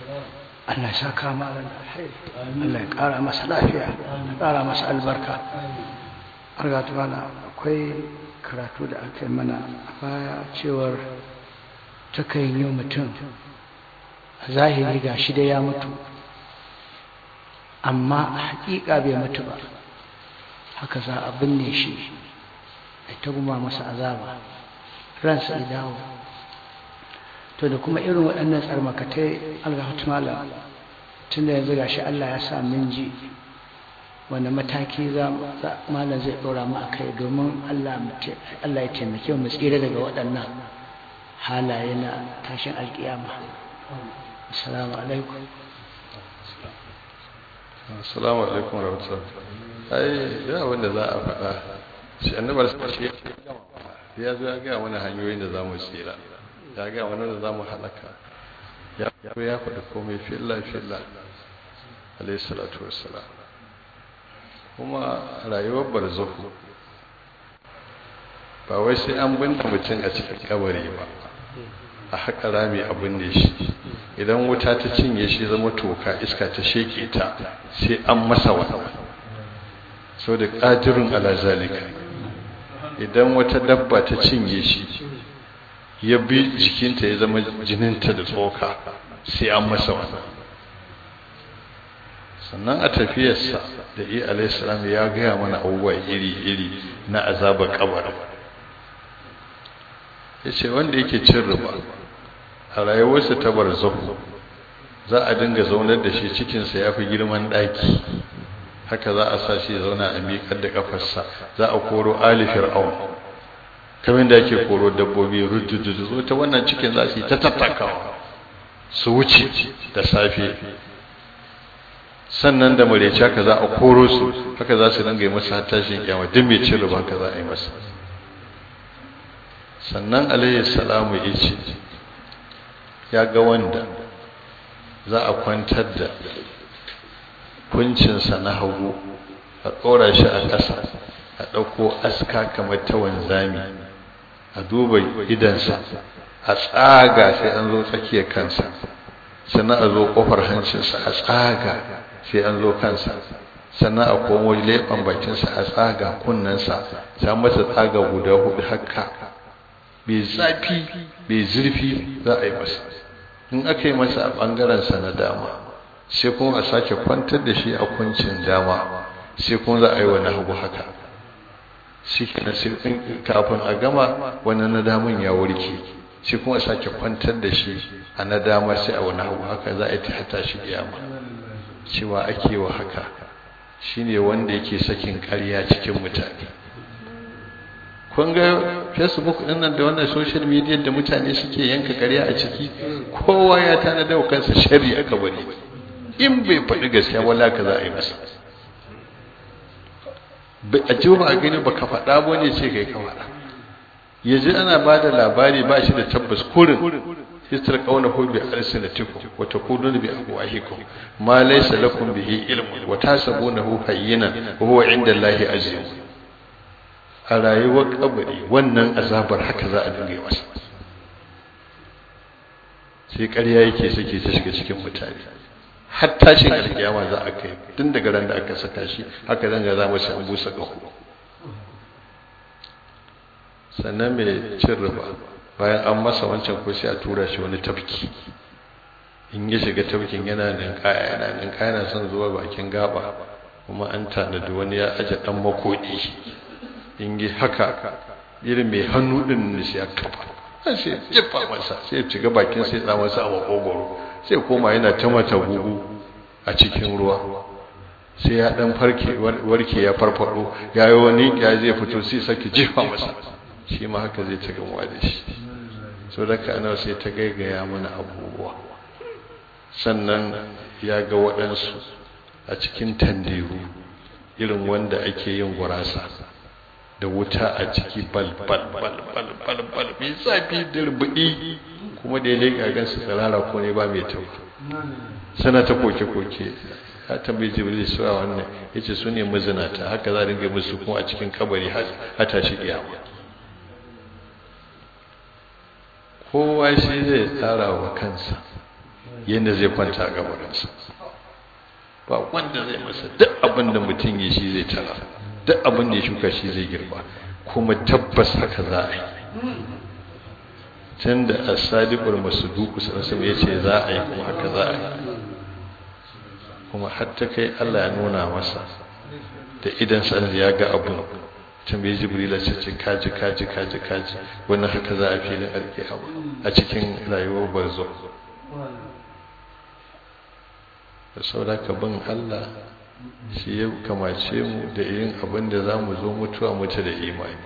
Allah ya saka malam da alheri Allah ya ƙara masa lafiya ya ƙara masa albarka arga mana akwai karatu da aka yi mana a baya cewar takan yi mutum a zahiri ga shi da ya mutu amma a haƙiƙa bai mutu ba haka za a binne shi a ta guma masa azaba ransa ya dawo to da kuma irin waɗannan tsarmakatai algahatu malam tun da yanzu gashi Allah ya sa min ji wanda mataki za malam zai ɗora mu a kai domin Allah ya taimake mu tsira daga waɗannan halaye na tashin alƙiyama assalamu alaikum assalamu alaikum rahmatullahi ai da wanda za a faɗa shi annabar shi ya zo ya gaya mana hanyoyin da za mu tsira ya gaya mana da za mu halaka ya ya faɗi komai filla filla alayhi salatu wassalam kuma rayuwar barzahu ba wai sai an binne mutum a cikin kabari ba a haƙa rami a binne shi idan wuta ta cinye shi zama toka iska ta sheke ta sai an masa wata sau da ƙadirin ala zalika idan wata dabba ta cinye shi ya bi jikinta ya zama jininta da tsoka sai an masa wata sannan a tafiyarsa da iya alaihissalam ya gaya mana abubuwa iri-iri na azabar kabar ya ce wanda yake cin riba a rayuwarsa ta barzahu za a dinga zaunar da shi cikinsa ya fi girman ɗaki haka za a sa shi zauna a miƙar da ƙafarsa za a koro ali fir'aun kamar da ake koro dabbobi ruddudu zo ta wannan cikin za su yi ta tattakawa su wuce da safe sannan da marece haka za a koro su haka za su dinga yi masa tashin kyama duk mai cin riba haka za a yi masa sannan alayhi salamu ya ce ya ga wanda za a kwantar da kuncinsa na hagu a ɗora shi a ƙasa a ɗauko aska kamar ta wanzami a duba idansa a tsaga sai an zo tsakiyar kansa sannan a zo ƙofar hancinsa a tsaga sai an zo kansa sannan a komo leɓen bakinsa a tsaga kunnensa sai masa tsaga guda hudu haka bai zafi bai zurfi za a yi masa in aka yi masa a ɓangarensa na dama sai kuma a sake kwantar da shi a kuncin dama sai kuma za a yi wani hagu haka shi kafin a gama wani na damun ya warke sai kuma a sake kwantar da shi a na dama sai a wani hagu haka za a yi ta hata shi kiyama cewa ake wa haka shine wanda yake sakin ƙarya cikin mutane kun ga facebook din nan da wannan social media da mutane suke yanka ƙarya a ciki kowa ya tanada wa kansa sharri aka bari in bai faɗi gaskiya wala ka za a yi masa a ji ba a gani ba ka faɗa ba ne ce kai ka faɗa yanzu ana ba da labari ba shi da tabbas kurin histar kauna ko bi alsinatikum wa taquluna bi afwahikum ma laysa lakum bihi ilmun wa tasabunahu hayyinan wa huwa inda Allahi azim a rayuwar kabari wannan azabar haka za a dinga masa sai ƙarya yake sake ta shiga cikin mutane har tashin alkiyama za a kai tun daga ran da aka saka shi haka zanga za mu an busa ƙaho sannan mai cin riba bayan an masa wancan ko sai a tura shi wani tafki in ya shiga tafkin yana ninkaya yana ninkaya yana son zuwa bakin gaba kuma an tanadi wani ya aje dan makodi in yi haka irin mai hannu din ne sai ya kafa sai jefa masa sai ya shiga bakin sai ya masa a makogoro sai koma yana ta mata gugu a cikin ruwa sai ya dan farke warke ya farfado ya yi wani ya zai fito sai sake jefa masa shi ma haka zai ta gamuwa da shi so da ka ana sai ta gaigaya mana abubuwa sannan ya ga waɗansu a cikin tanderu irin wanda ake yin gurasa da wuta a ciki bal bal bal bal bal bal mai zafi da rubuɗi kuma da ya leƙa gansu tsirara ko ne ba mai tau sana ta koke koke ya tambayi jibril su a wannan ya ce su ne mazinata haka za a ringa musu kuma a cikin kabari har tashi kiyama kowa shi zai tsara wa kansa yadda zai kwanta a gabarinsa ba wanda zai masa duk abin da mutum ya shi zai tara duk abin da ya shuka shi zai girba kuma tabbas haka za a yi tun da asadiqul masduq sallallahu ya ce za a yi kuma haka za a yi kuma har ta kai Allah ya nuna masa da idan sa ya ga abun tambayi jibrila ce ce kaji kaji kaji kaji wannan haka za a filin alkiyama a cikin rayuwar barzo da sauraka bin Allah shi ya kamace mu da yin abin da za mu zo mutuwa mutu da imani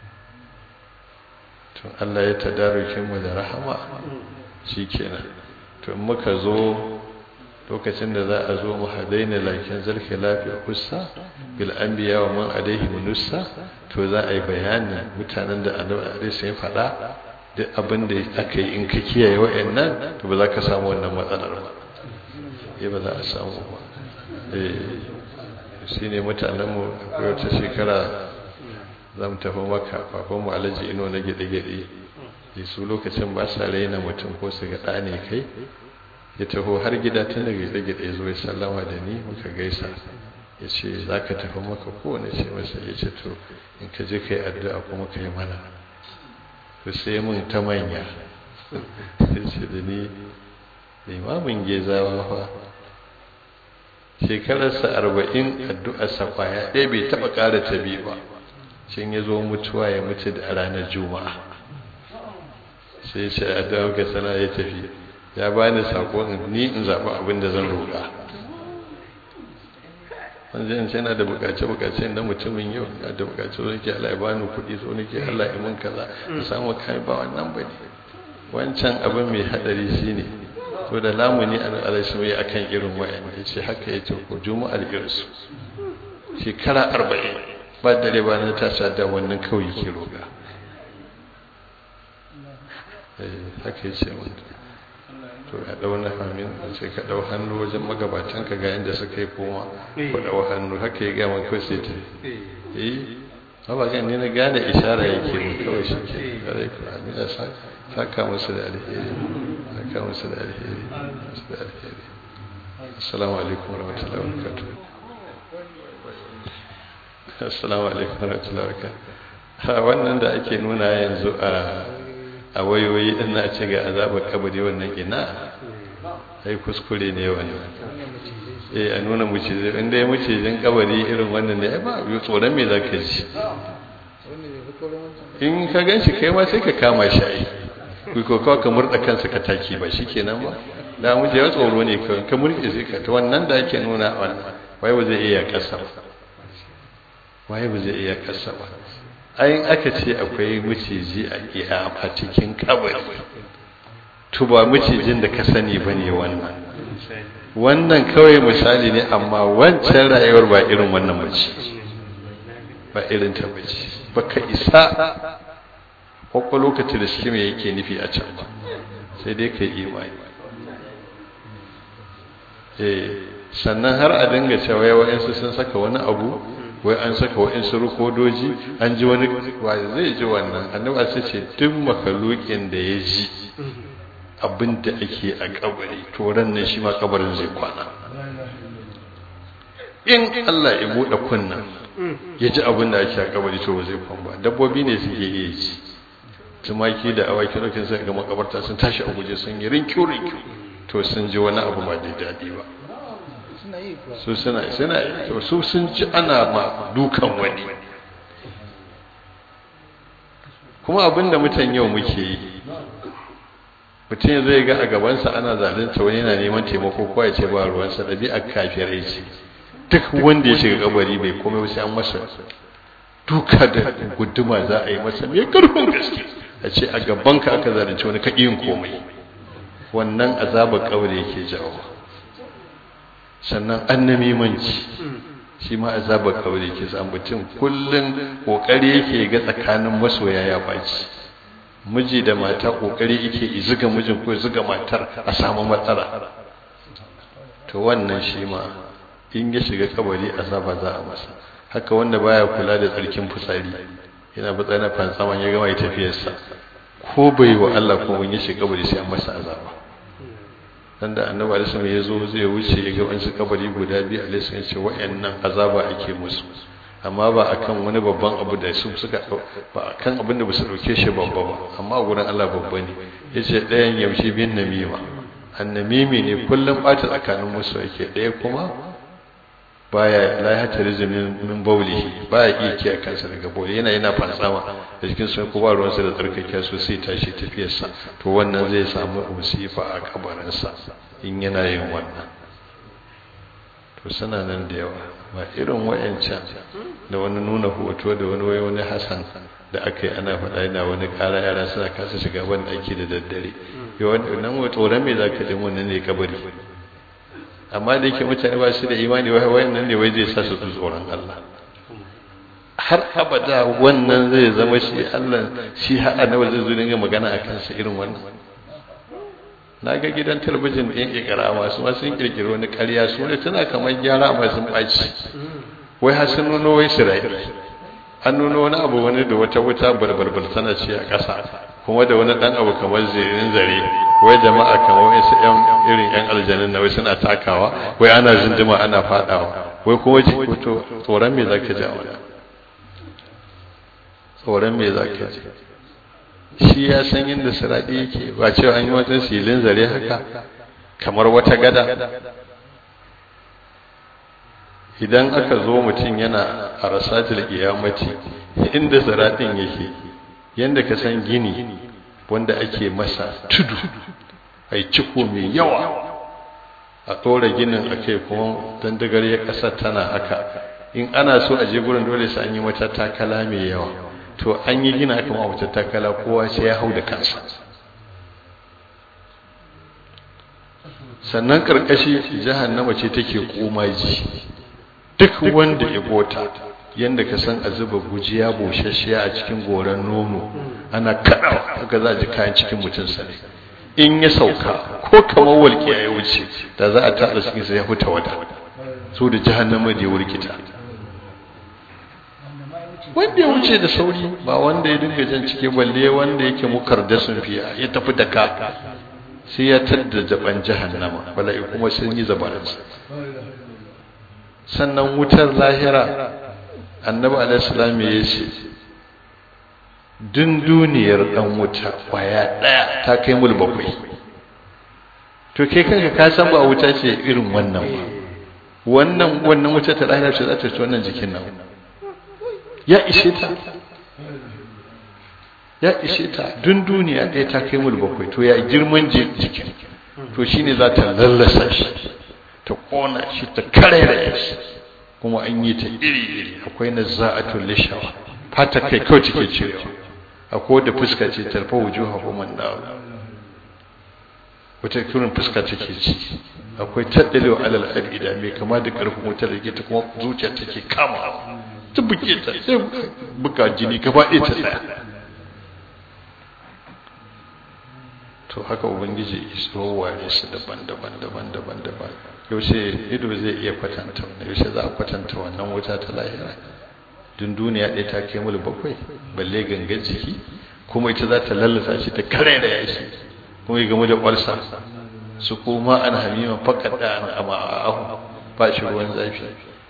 tun Allah ya tadarukin mu da rahama shi kenan to in muka zo lokacin da za a zo mu hadaina lakin zarki lafiya kusa bil anbiya wa man alaihi munussa to za a yi bayanin mutanen da annabi alaihi sai faɗa duk abin da aka yi in ka kiyaye wa'annan to ba za ka samu wannan matsalar ba eh ba za a samu ba eh shine mutanen mu akwai wata shekara za mu tafi maka baban mu alhaji ino na gide-gide su lokacin ba sa raina mutum ko su ga ɗa ne kai ya taho har gida tun daga gida-gida ya zo ya sallama da ni muka gaisa ya ce za ka tafi maka kowane ce masa ya ce to in ka je ka yi addu'a kuma ka yi mana to sai mun ta manya ya ce da ni limamin gezawa fa shekararsa arba'in addu'arsa kwaya ɗaya bai taɓa ƙara ta biyu ba shin ya zo mutuwa ya mutu da ranar juma'a sai ce addu'a ka sana ya tafi ya bani sako ni in zaɓi abin da zan roƙa wanda yin yana da bukace-bukace na mutumin yau ya da bukace so nake Allah ya bani kuɗi so nake Allah ya mun kaza in samu kai ba wannan bane wancan abin mai hadari shine to da lamuni an alaihi mai akan irin wayan yace haka yace ko juma'ar irsu shekara 40 ba dare ba na tasa da wannan kawai ke roƙa eh haka yace mun to ya dau na hamin sai ka dau hannu wajen magabatan ka ga inda suka yi koma ko dau hannu haka ya gama kawai sai ta eh ba ga ne na gane ishara yake mu kawai shi ke kare ku amin da saka musu da alheri saka musu da alheri musu da alheri assalamu alaikum warahmatullahi wabarakatuh assalamu alaikum warahmatullahi wabarakatuh wannan da ake nuna yanzu a a wayoyi din na ce ga azabar kabari wannan ina ai kuskure ne wannan eh a nuna mucizai inda ya mucizin kabari irin wannan ne ai ba yi tsoron me zaka ji in ka gan shi kai ma sai ka kama shi ai ku ko ka murda kansa ka taki ba shikenan ba da mu je tsoro ne kawai ka murke sai ka ta wannan da ake nuna wannan wai ba zai iya kasa ba wai ba zai iya kasa ba ayin aka ce akwai maciji a iya a cikin kabari to ba macijin da ka sani ba ne wannan wannan kawai misali ne amma wancan rayuwar ba irin wannan bace ba irin ta bace ba ka isa kwakwa lokaci da shi mai yake nufi a can ba sai dai ka yi imani sannan har a dinga cewa yawa sun saka wani abu wai an saka wa'insu rukodoji an ji wani wa zai ji wannan annabi sai ce duk makalukin da ya ji abin da ake a kabari to ran nan shi ma kabarin zai kwana in Allah ya bude kunnan ya ji abin da ake a kabari to ba zai kwan ba dabbobi ne suke iya ji tumaki da awaki rokin sai ga makabarta sun tashi a guje sun yi rinkiu rinkiu to sun ji wani abu ba da daɗi ba su suna suna su sun ci ana ma dukan wani kuma abinda mutan yau muke yi mutum zai ga a gabansa ana zalunta wani yana neman taimako ko ya ce ba ruwansa ɗabi'ar kafirai ce duk wanda ya shiga kabari bai komai sai an masa duka da guduma za a yi masa mai karfin gaske a ce a gabanka aka zalunci wani ka yin komai wannan azabar kabari yake jawo sannan annamimanci shi ma azabar kabari yake sa mutum kullum kokari yake ga tsakanin masoya ya baci miji da mata kokari yake izuga mijin ko izuga matar a samu matsala to wannan shi ma in ya shiga kabari azaba za a masa haka wanda baya kula da tsarkin fitsari yana fitsari na fantsaman ya gama ya tafiyarsa ko bai wa Allah ko wani ya shiga kabari sai an masa azaba dan da annabi alaihi ya zo zai wuce ya ga wani kabari guda biyu alaihi ya ce wa'annan azaba ake musu amma ba akan wani babban abu da su suka ba akan abin da ba su dauke shi babba ba amma gurin Allah babba ne yace ɗayan yaushe bin namima annamimi ne kullum bata tsakanin musu yake ɗaya kuma baya la ya tare min min baulihi baya iya kiyaye kansa daga bauli yana yana fansama da cikin sun ko ba ruwansa da tsarkake su sai tashi tafiyarsa to wannan zai samu musifa a kabarinsa in yana yin wannan to suna nan da yawa ba irin wayancan da wani nuna hoto da wani wai wani hasan da aka yi ana faɗa yana wani ƙara yara suna kasa shiga ban ɗaki da daddare yawan nan tsoron me za ka ɗin wannan ne kabari amma da yake mutane ba su da imani wai wannan ne wai zai sa su tsoron Allah har abada wannan zai zama shi Allah shi haɗa na wajen zuwa dinga magana a kansa irin wannan na ga gidan talabijin ɗin ƙirƙira masu masu yin ƙirƙiri wani ƙarya su ne tana kamar gyara masu ɓaci wai har sun nuno wai sirai an nuno wani abu wani da wata wuta barbarbar tana ce a ƙasa kuma da wani ɗan abu kamar zirin zare wai jama'a kamar wasu yan irin yan aljanin na wai suna takawa wai ana zinduma ana fadawa wai kuma ji to tsoron me zaka ji a wannan tsoron me zaka ji shi ya san inda siradi yake ba cewa an yi wata silin zare haka kamar wata gada idan aka zo mutum yana a rasatul qiyamati inda siradin yake yanda ka san gini wanda ake masa tudu ai ciko mai yawa a tsora ginin a kai kuma dandagar ya ƙasa tana haka in ana so a je gurin dole sai an yi wata takala mai yawa to an yi gina aka ma wata takala kowa sai ya hau da kansa sannan karkashi jahannama ce take komaji duk wanda ya gota yanda ka san a zuba gujiya boshashiya a cikin goran nono ana kaɗawa haka za a ji kayan cikin mutum sane in ya sauka ko kamar walƙiya ya wuce da za a taɗa cikin sa ya fita wata so da jahannama da ya wurkita wanda ya wuce da sauri ba wanda ya dinga jan cike balle wanda yake mukar da sun fiya ya tafi da ka sai ya tadda jaban jahannama bala'i kuma sun yi zabaransa sannan wutar lahira annabi alaihissalam ya ce dun duniyar dan wuta kwaya daya ta kai mul bakwai to kai kanka ka san ba wuta ce irin wannan ba wannan wannan wuta ta lahira ce za ta ci wannan jikin nan ya ishe ta ya ishe ta dun duniya ɗaya ta kai mul bakwai to ya girman jikin to shine za ta lallasa shi ta kona shi ta karairaya shi kuma an yi ta iri-iri akwai na za'atul lishawa fata kai kawai take cirewa akwai da fuska ce tarfa wujuha human da wata kirin fuska take ci akwai taddalewa alal abida mai kama da karfin wutar da ta kuma zuciya take kama ta buke ta sai buka jini gaba ɗaya ta tsaya to haka ubangiji iso ware su daban-daban daban-daban daban yaushe ido zai iya kwatanta wannan yaushe za a kwatanta wannan wuta ta lahira dun duniya ɗaya ta kai mul bakwai balle gangan jiki kuma ita za ta lallasa shi ta kare da yashi kuma ya gamu da ƙwarsa su kuma an hamima fakat da an ama a ahu ba shi ruwan zafi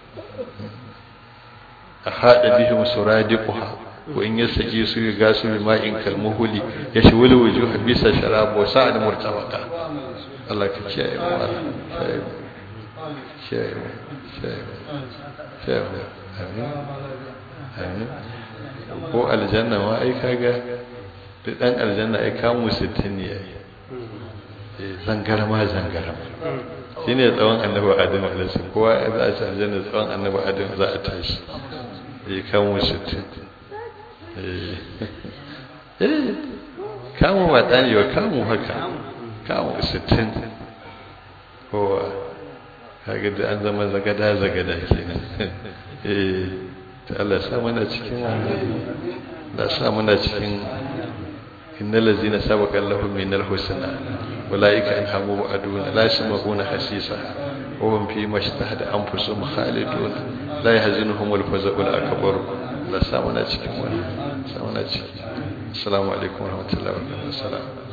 a haɗa bihim suradiquha wa in yasaki su ga gasu bi ma'in kalmuhuli ya shi wuli wujuha bisa sharab wa sa'ad murtabaka Allah ka kiyaye mu Allah kiyaye mu kiyaye mu kiyaye mu amin amin ko aljanna ma ai kaga da dan aljanna ai kamu 60 ne yayi eh zangarma zangarma shine tsawon annabi adam alaihi kowa za a ci aljanna tsawon annabi adam za a tashi eh kamu 60 eh kamu ba ɗani ba kamu haka kamu sittin kowa kaga da an zama zagada zagada kenan eh ta Allah sa mana cikin da sa mana cikin innal ladzina sabaqa lahum minal husna ulaika anhamu aduna la yasma'una hasisa wa hum fi mashtahada anfusuhum khalidun la yahzinuhum al-faza'ul akbar la sa mana cikin wannan sa mana ciki assalamu alaikum warahmatullahi wabarakatuh